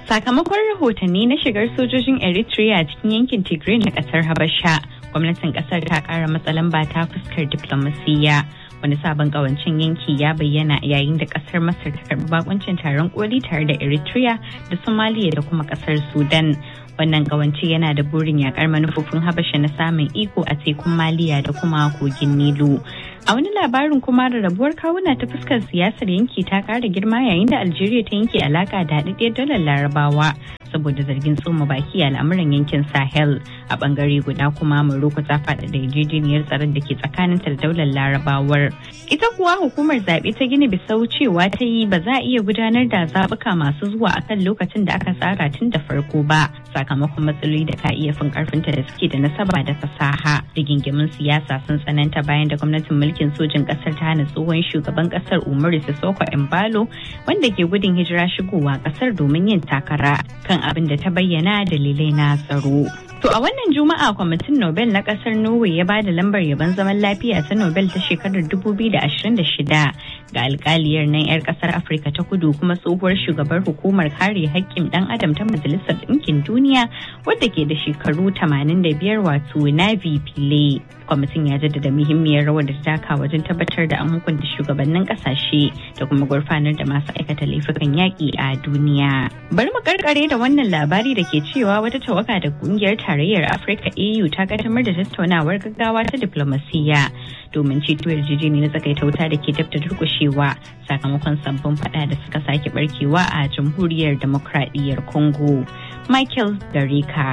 Sakamakon rahotanni na shigar sojojin Eritrea cikin yankin Tigray na kasar Habasha, gwamnatin kasar ta kara matsalan ba ta fuskar diplomasiyya. Wani sabon kawancin yanki ya bayyana yayin da kasar Masar ta karbi bakuncin taron koli tare da Eritrea da Somalia da kuma kasar Sudan. Wannan kawance yana da burin yakar manufofin Habasha na samun iko a tekun Maliya da kuma kogin Nilu. A wani labarin kuma da rabuwar kawuna ta fuskar siyasar yanki ta kara girma yayin da Algeria ta yanke alaka da haɗaɗɗiyar dalar Larabawa saboda zargin tsoma baki a al'amuran yankin Sahel. A bangare guda kuma Morocco ta faɗa da yarjejeniyar tsaron da ke tsakaninta da daular Larabawar. Ita kuwa hukumar zaɓe ta Gini Bisau cewa ta yi ba za a iya gudanar da zaɓuka masu zuwa akan lokacin da aka tsara tun da farko ba sakamakon matsaloli da ka iya fin karfinta da suke da nasaba da fasaha. Rigingimin siyasa sun tsananta bayan da gwamnatin mulkin sojin kasar ta hana tsohon shugaban kasar Umaru Sissoko Embalo wanda ke gudun hijira shigowa kasar domin yin takara kan abin da ta bayyana dalilai na tsaro. To a wannan juma'a kwamitin Nobel na kasar Norway ya bada lambar yabon zaman lafiya ta Nobel ta shekarar 2026 ga alkaliyar nan 'yar kasar Afirka ta kudu kuma tsohuwar shugabar hukumar kare haƙƙin ɗan adam ta Majalisar Ɗinkin Duniya wadda ke da shekaru 85 wato Navi Pillay. Kwamitin ya jaddada muhimmiyar rawar da ta taka wajen tabbatar da an hukunta shugabannin kasashe da kuma gurfanar da masu aikata laifukan yaƙi a duniya. Bari mu karkare da wannan labari da ke cewa wata tawaga da kungiyar tarayyar Afirka AU ta kaddamar da tattaunawar gaggawa ta diplomasiyya domin ceto yarjejeni na tsakaita wuta da ke dabta durkushewa sakamakon sabbin fada da suka sake barkewa a jamhuriyar demokradiyyar Congo. Michael Garika.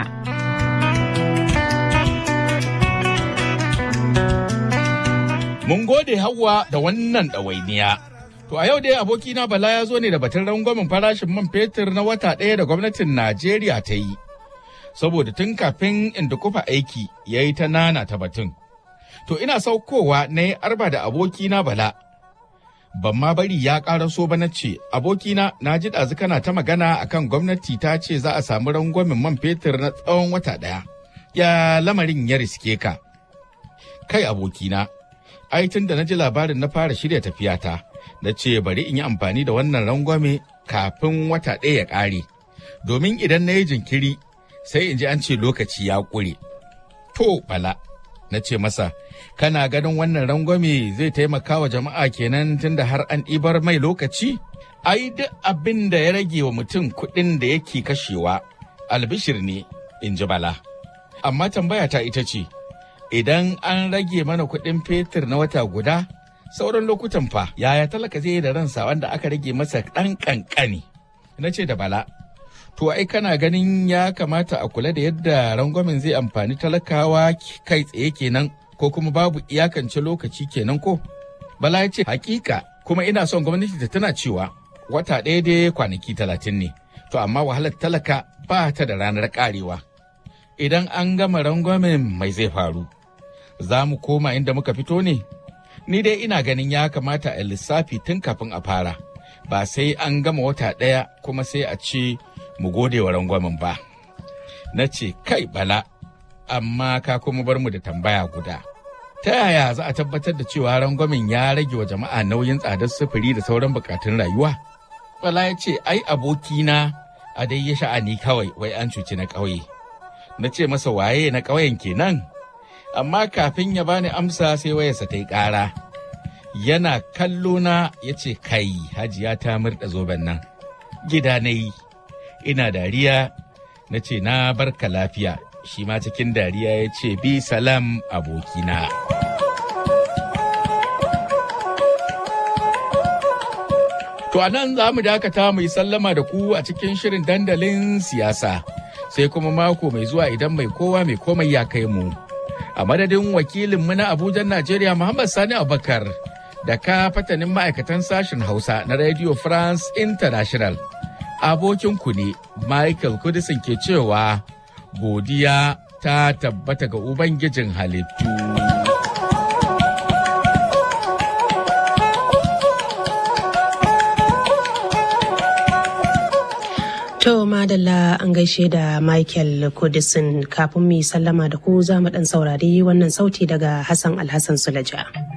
Mun gode Hauwa da wannan ɗawainiya. To a yau dai abokina Bala ya zo ne da batun rangwamen farashin man fetur na wata ɗaya da gwamnatin Najeriya ta yi. Saboda tun kafin in kufa aiki ya yi ta nana ta batun. To ina saukowa na yi arba da abokina Bala. Ban ma bari ya ƙaraso ba na ce, abokina na ji ɗazu kana ta magana akan gwamnati ta ce za a samu rangwamen man fetur na tsawon wata ɗaya. Ya lamarin ya riske ka. Kai abokina, ai tun da na ji labarin na fara shirya tafiyata. na ce bari in yi amfani da wannan rangwame kafin wata ɗaya ya ƙare domin idan na yi jinkiri sai in ji an ce lokaci ya ƙure. To bala, na ce masa, kana ganin wannan rangwame zai taimaka wa jama'a kenan tunda har an ɗibar mai lokaci? Ai duk abin da ya rage wa mutum kuɗin da yake kashewa, albishir ne, in ji bala. Amma tambaya ta ita ce, idan an rage mana kuɗin fetur na wata guda, sauran lokutan fa yaya talaka zai yi da ransa wanda aka rage masa ɗan ƙanƙani na ce da bala to ai kana ganin ya kamata a kula da yadda rangwamen zai amfani talakawa kai tsaye kenan ko kuma babu iyakance lokaci kenan ko bala ya ce hakika kuma ina son gwamnati ta tana cewa wata ɗaya dai kwanaki talatin ne to amma wahalar talaka ba ta da ranar karewa idan an gama rangwamen mai zai faru za mu koma inda muka fito ne ni dai ina ganin ya kamata a lissafi tun kafin a fara ba sai an gama wata ɗaya kuma sai a ce mu gode wa rangwamen ba na ce kai bala amma ka kuma bar mu da tambaya guda ta yaya za a tabbatar da cewa rangwamen ya rage wa jama'a nauyin tsadar sufuri da sauran bukatun rayuwa bala ya ce ai abokina a dai ya sha'ani kawai wai an cuci na ƙauye na ce masa waye na ƙauyen kenan amma kafin ya bani amsa sai wayarsa ta yi ƙara. Yana kallo na ya ce kai hajiya ta murɗa zoben nan. Gida na yi, ina dariya na ce na barka lafiya, shi ma cikin dariya ya ce bi salam abokina. To a nan za mu dakata mu yi sallama da ku a cikin shirin dandalin siyasa, sai kuma mako mai zuwa idan mai kowa mai komai ya kai mu. a madadin wakilinmu na Abuja Najeriya Muhammad Sani Abubakar da ka fatanin ma'aikatan sashen Hausa na Radio France International. Abokinku ne Michael Kudisin ke cewa godiya ta tabbata ga Ubangijin halittu. To madalla an gaishe da Michael Kudisin kafin mu yi sallama da ku za mu dan saurari wannan sauti daga Hassan Alhassan Sulaja.